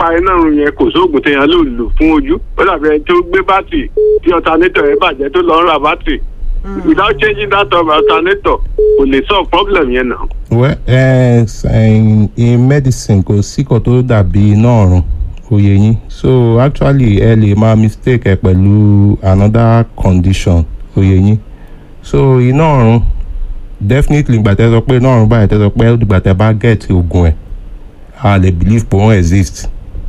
pa iná run yẹn kò sóògùn téèyàn lò lò fún ojú ó dàbí ẹni tó gbé bátìrì tí ọ̀tánẹ́tọ̀ yẹn bàjẹ́ tó lọ ń ra bátìrì without changing that of alternator kò lè solve problem yẹn náà. well uh, in, in medicine kò sí kan tó dàbí iná ọ̀run òye yín so actually ẹ lè máa mistake ẹ pẹ̀lú another condition òye yín so iná ọ̀run definitely ìgbà tẹ́ sọ pé iná ọ̀run báyìí tẹ́ sọ pé ìgbà tẹ́ bá get oògùn ẹ̀ a lè believe pé wọ́n exist.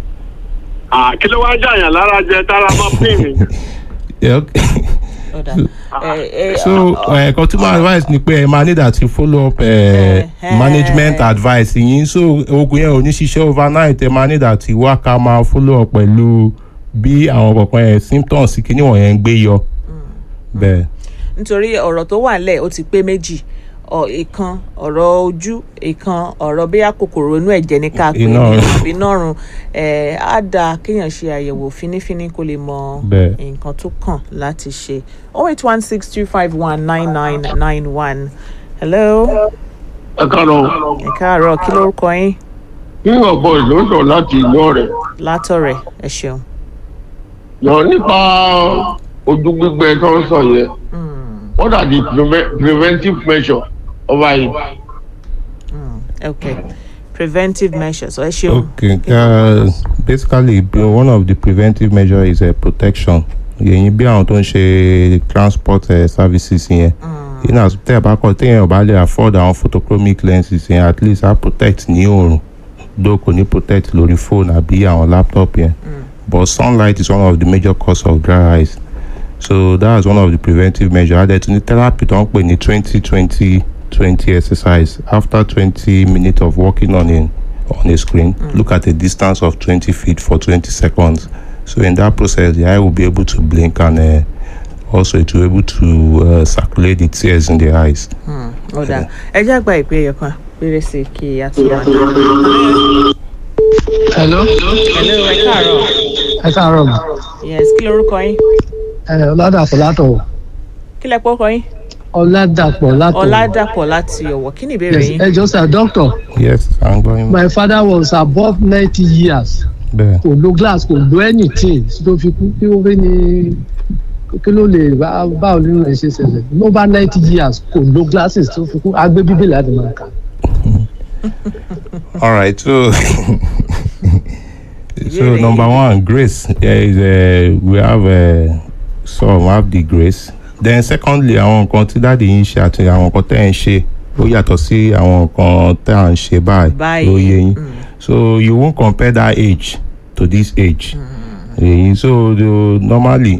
Ah, kí ló wá jàyàn lára jẹ tára máa pín mi. Yeah, okay. ọ̀dà ẹ ẹ so uh, consumer advice ni pé ẹ máa need àti follow up uh, Eh, management eh. advice yín so oògùn yẹn ò ní ṣiṣẹ́ overnight ẹ máa need àti wá ká máa follow up pẹ̀lú bí àwọn kọ̀ọ̀kan ẹ̀ symptoms kìíní wọ̀nyẹn ń gbé yọ bẹ́ẹ̀. nítorí ọ̀rọ̀ tó wà nílẹ̀ ó ti pé méjì ọ̀ ìkan ọ̀rọ̀ ojú ìkan ọ̀rọ̀ bí kòkòrò inú ẹ̀jẹ̀ ní ká pé Iná ọ̀run. àbí nọ́run ẹ̀ á dáa kéèyàn ṣe àyẹ̀wò fínífíní kó lè mọ Bẹ́ẹ̀. nǹkan tó kàn láti ṣe oh eight one six two five one nine nine nine one hello ẹ káàárọ̀ ẹ káàárọ̀ kí lórúkọ yín nínú ọ̀bọ ìlú ń sọ láti ìlú ọ̀rẹ́ látọ̀rẹ̀ ẹ ṣeun. yọ nípa ojú gbígbẹ tó ń sọ yẹn what are the preve preventive measures over it. okay preventive measures ẹ ṣeun. okay uh, basically b- one of the preventive measure is uh, protection yẹ̀yìn bí àwọn tó ń ṣe transport uh, services yẹn yìí náà tẹ́ ẹ̀ bá kọ́ téèyàn ò bá lè afford àwọn photochromic lenses yẹn at least á protect ní oòrùn though kò ní protect lórí phone àbí àwọn laptop yẹn but sunlight is one of the major cause of dry eyes so that's one of the preventive measures adẹ tún ní therapy tó ń pè ní twenty twenty twenty exercise after twenty minutes of working on a on a screen look at a distance of twenty feet for twenty seconds so in that process the eye will be able to blink and uh, also it will be able to uh, circulate the tears in the eyes. ọ̀dà ẹ jẹ́ àgbà ìpè ẹ̀yọ̀ kan péré sí i kí a tó wà. hello hello ẹ káàárọ̀ ẹ káàárọ̀ mà yes kí lorúkọ yín ẹ ọládàpọ̀ látọ̀ kí lẹ pọ́kọ yín ọládàpọ̀ látọ̀ ọ̀làdàpọ̀ láti ọ̀wọ̀ kí ni ìbéèrè Yes, yín. ẹ jọ sir doctor yes à ń gbọ́ yín. my father was above ninety years bẹ́ẹ̀ kò lo glass kò lo anything tó fi kú kí ó fi ní kí ló lè bá báwo nínú ẹ ṣe ṣẹlẹ̀ ló bá ninety years kò lo glasses tó fi kú agbé bíbélì àti máa kà. all right so so number one grace there is a we have a some have the grace then secondly àwọn nǹkan tí dáàdi yín ṣe àti àwọn nǹkan tẹ́ ẹ̀ ń ṣe ó yàtọ̀ sí àwọn nǹkan tẹ́ à ń ṣe báyìí Báyìí, ló yé yín so you won't compare that age to this age èyí so the, normally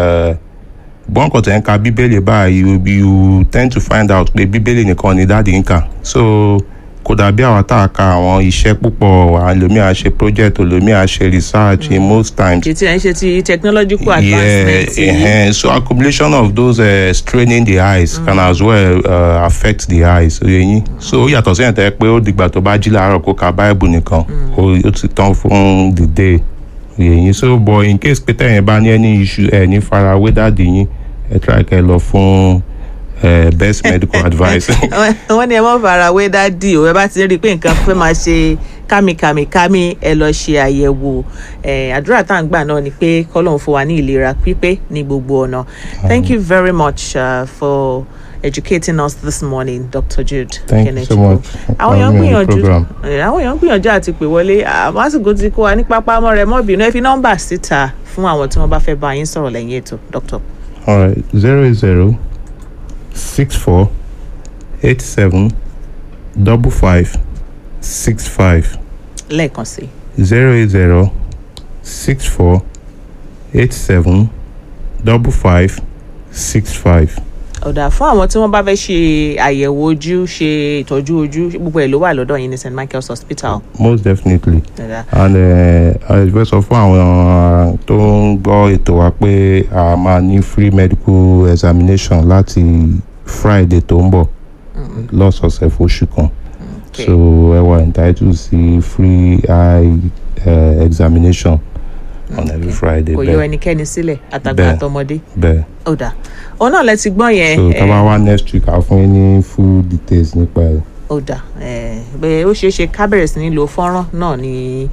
bọ́n kò tẹ̀ ń ka bíbélì báyìí you, you tend to find out pé bíbélì nìkan ni dáàdi ń kà so kò dàbí àwọn tá a ka àwọn iṣẹ́ púpọ̀ àlòmíà ṣe project olómíà ṣe research in most times ṣe tí ẹ ń ṣe ti technological yeah, advancement yìí. uh, so accumulation of those uh, straining the eyes mm. can as well uh, affect the eyes oye yín so ó yàtọ̀ sí ẹ̀tẹ́ pé ó dìgbà tó bá jí láàárọ̀ kó ka bible nìkan ó ó ti tán fún the day oye yín so but in case pé tẹ̀yìn bá ní any issue ẹ̀ ní farawé dáàdì yín ẹ̀ try kẹ́ lọ fún uh, best medical advice. wọ́n ní ẹ mọ́ fara wé dádì o ẹ bá ti rí i pé nǹkan fẹ́ máa ṣe kámikàmìkámì ẹ lọ ṣe àyẹ̀wò Eh, àdúrà tá à ń gbà náà ni pé kọ́lọ́hún fún wa ní ìlera pípé ní gbogbo ọ̀nà thank you very much uh, for educating us this morning dr jude Thank you so much for àwọn èèyàn having me on the gbìyànjú program. Eh, àwọn èèyàn gbìyànjú àti pè wọlé àmọ́ àsìkò tí kò wá ní pápá mọ́ rẹ mọ́ bínú ẹ fi nọ́mbà síta fún àwọn tí wọ́n bá fẹ́ bá yín sọ̀rọ̀ lẹ́yìn ètò dr. All right, zero zero six four eight seven double five six five lẹ́ẹ̀kan sí i. zero zero six four eight seven double five six five. ọ̀dà fún àwọn tí wọ́n bá fẹ́ ṣe àyẹ̀wò ojú ṣe ìtọ́jú ojú gbogbo ẹ̀ ló wà lọ́dọ̀ yín ní st michael's hospital. most definitely Ọ̀dà. and uh, fẹ́ sọ fún àwọn uh, tó ń gbọ́ ètò wa pé a máa ní free medical examination láti friday tó ń bọ̀ lọ́sọ̀ọ̀sẹ̀ fóṣù kan Okay. so ẹ wà entitled sí free eye uh, examination on every friday kò yọ bẹ́ẹ̀ ẹnikẹ́ni sílẹ̀ àtàgbà Bẹ́ẹ̀. àtọmọdé. bẹ́ẹ̀ ọ̀dà òun náà lẹ ti gbọ́n yẹn. so eh, tá a bá wá next week a fún yín ní full details nípa ẹ̀. ó dà ẹ bẹ́ẹ̀ ó ṣeé ṣe ká bẹ̀rẹ̀ sí ní lo fọ́nrán náà ní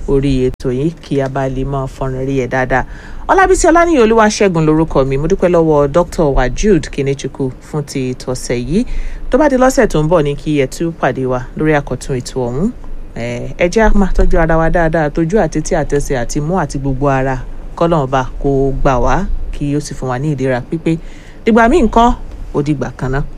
orí ètò yìí kí a bá lè mọ fọnrán rí ẹ dáadáa ọlábísí ọlánìyàn olúwaṣẹ́gun lórúkọ mi mo dúpẹ́ lọ́wọ́ dr wajud kinechukwu fún ti tọ̀sẹ̀ yìí tó bá di lọ́sẹ̀ tó ń bọ̀ ní kí ẹ tún pàdé wa lórí àkọ́tún ètò ọ̀hún ẹ jẹ́ á máa tọ́jú ara wa dáadáa tójú àti tí àtẹsẹ̀ àti mú àti gbogbo ara kọ́lọ́ọ̀ba kó gbà wá kí ó sì fún wa ní ìlera pípé dìgbà míì nǹkan ó dìgbà kan náà.